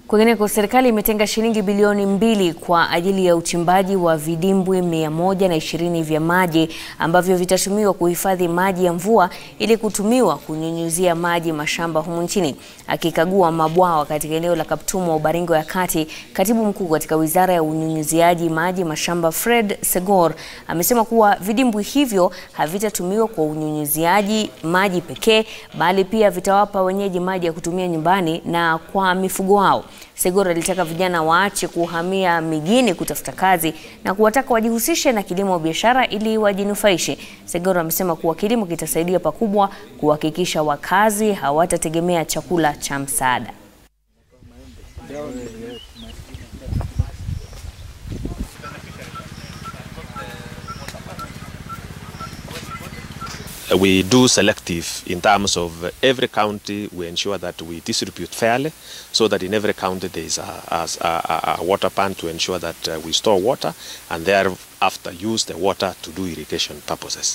Kwingineko, serikali imetenga shilingi bilioni mbili kwa ajili ya uchimbaji wa vidimbwi mia moja na ishirini vya maji ambavyo vitatumiwa kuhifadhi maji ya mvua ili kutumiwa kunyunyuzia maji mashamba humu nchini. Akikagua mabwawa katika eneo la Kaptumo, Baringo ya Kati, katibu mkuu katika wizara ya unyunyuziaji maji mashamba Fred Segor amesema kuwa vidimbwi hivyo havitatumiwa kwa unyunyuziaji maji pekee, bali pia vitawapa wenyeji maji ya kutumia nyumbani na kwa mifugo wao. Segor alitaka vijana waache kuhamia mijini kutafuta kazi na kuwataka wajihusishe na kilimo biashara ili wajinufaishe. Segor amesema kuwa kilimo kitasaidia pakubwa kuhakikisha wakazi hawatategemea chakula cha msaada. We do selective in terms of every county. We ensure that we distribute fairly, so that in every county there is a, a, a, a water pan to ensure that uh, we store water and thereafter use the water to do irrigation purposes.